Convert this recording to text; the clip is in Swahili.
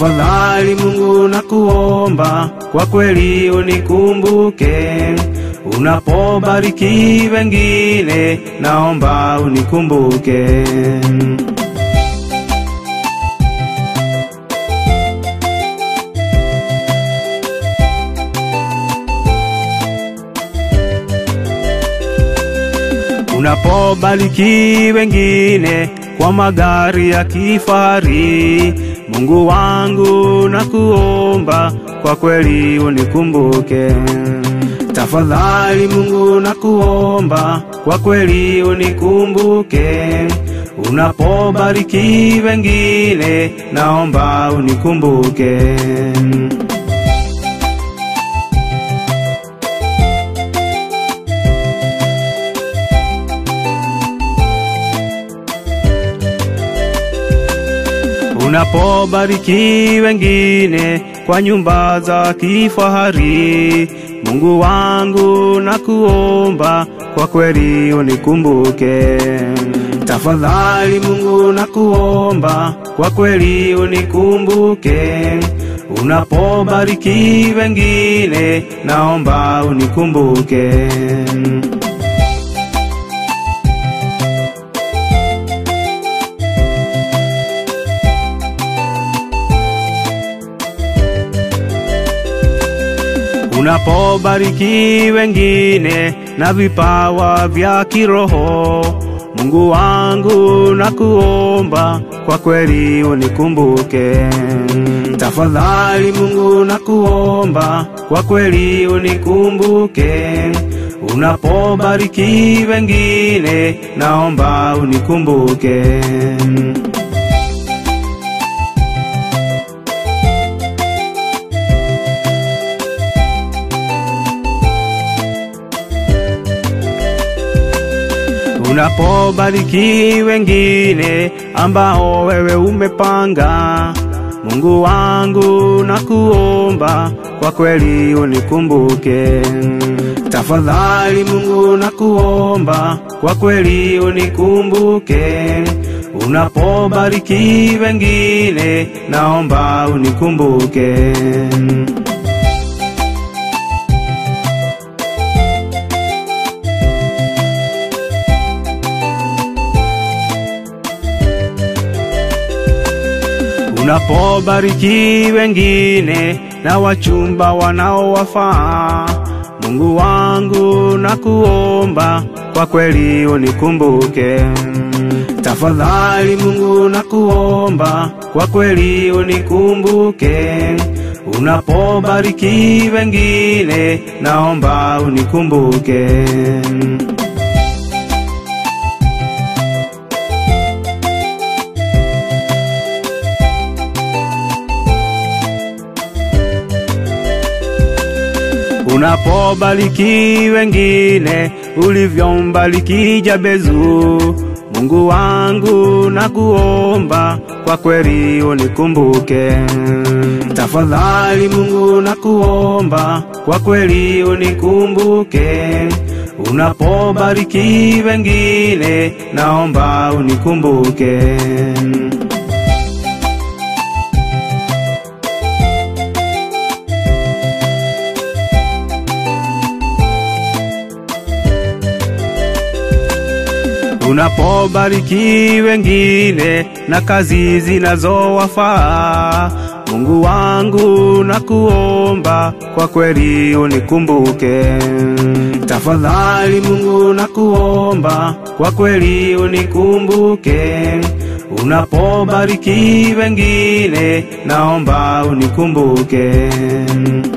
Tafadhali Mungu nakuomba, kwa kweli unikumbuke. Unapobariki wengine, naomba unikumbuke. Unapobariki wengine kwa magari ya kifahari, Mungu wangu nakuomba, kwa kweli unikumbuke. Tafadhali Mungu nakuomba, kwa kweli unikumbuke. Unapobariki wengine, naomba unikumbuke. Unapobariki wengine kwa nyumba za kifahari, Mungu wangu nakuomba, kwa kweli unikumbuke. Tafadhali Mungu nakuomba, kwa kweli unikumbuke. Unapobariki wengine, naomba unikumbuke. Unapobariki wengine na vipawa vya kiroho, Mungu wangu nakuomba, kwa kweli unikumbuke. Tafadhali Mungu nakuomba, kwa kweli unikumbuke. Unapobariki wengine, naomba unikumbuke. Unapobariki wengine ambao wewe umepanga, Mungu wangu nakuomba, kwa kweli unikumbuke. Tafadhali Mungu nakuomba, kwa kweli unikumbuke. Unapobariki wengine, naomba unikumbuke. Unapobariki wengine na wachumba wanaowafaa, Mungu wangu nakuomba, kwa kweli unikumbuke. Tafadhali Mungu nakuomba, kwa kweli unikumbuke. Unapobariki wengine, naomba unikumbuke. Unapobariki wengine ulivyombariki Jabezu, Mungu wangu nakuomba, kwa kweli unikumbuke. Tafadhali Mungu nakuomba, kwa kweli unikumbuke. Unapobariki wengine, naomba unikumbuke. Unapobariki wengine na kazi zinazowafaa, Mungu wangu nakuomba, kwa kweli unikumbuke. Tafadhali Mungu nakuomba, kwa kweli unikumbuke. Unapobariki wengine, naomba unikumbuke.